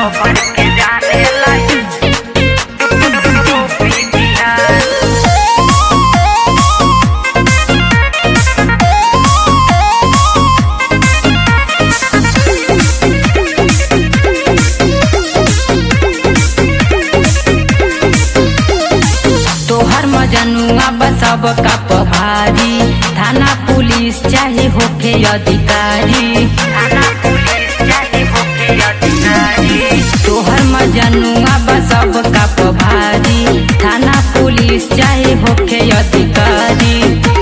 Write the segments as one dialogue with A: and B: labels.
A: lover के जाने लाई यूपी बिहार
B: तोहर मजनुआ बसब का पभारी थाना पुलिस चाहे होके अधिकारी
A: थाना पुलिस चाहे होके अधिकारी
B: तोहर मजनुआ बसब का पभारी थाना पुलिस चाहे होके अधिकारी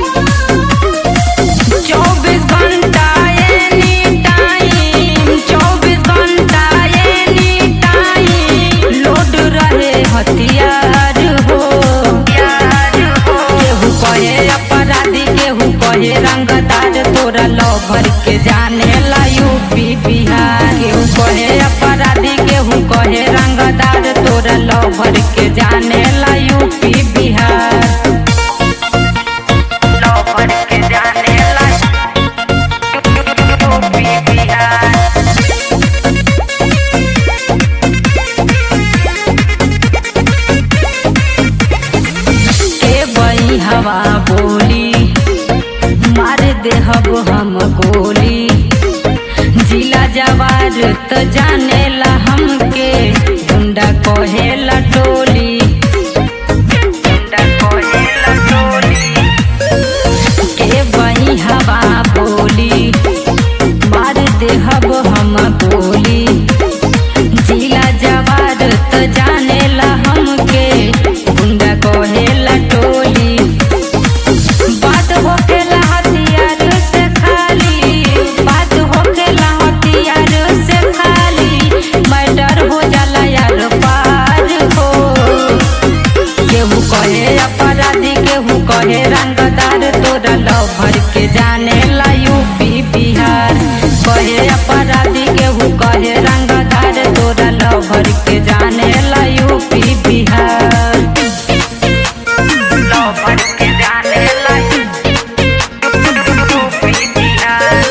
B: चौबीस घंटा एनी टाइम चौबीस घंटा एनी टाइम लोड रहे हथियार हो
A: यार हो
B: केहू कहे अपराधी केहू कहे रंगदार तोरा लवर के जाने ला यूपी बिहार केहू कहे अपराधी केहू कहे रंगदार तोरा लवर के जाने ला यूपी बिहार
A: लवर के जाने लाई यूपी बिहार
B: के बई हवा बोली मार देहब हम गोली जिला जवार त जाने ला हमके गुंडा कहेला टोली
A: गुंडा कोहे लटोली
B: के बई हवा बोली मार देहब हम गोली जिला जवार त जाने ला हमके गुंडा कहेला टोली बात होखेला हथियार से खाली बात होखेला हथियार से खाली मर्डर हो जाला यार पार हो केहू कहे अपराधी केहू कहे रंगदार तोरा लवर के जाने ला यूपी बिहार कहे अपराधी केहू कहे रंगदार तोरा लवर के जाने ला यूपी बिहार
A: लवर के जाने लाई यूपी बिहार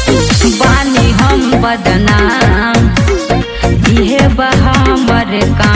B: बानी हम बदनाम इहे बा हमर काम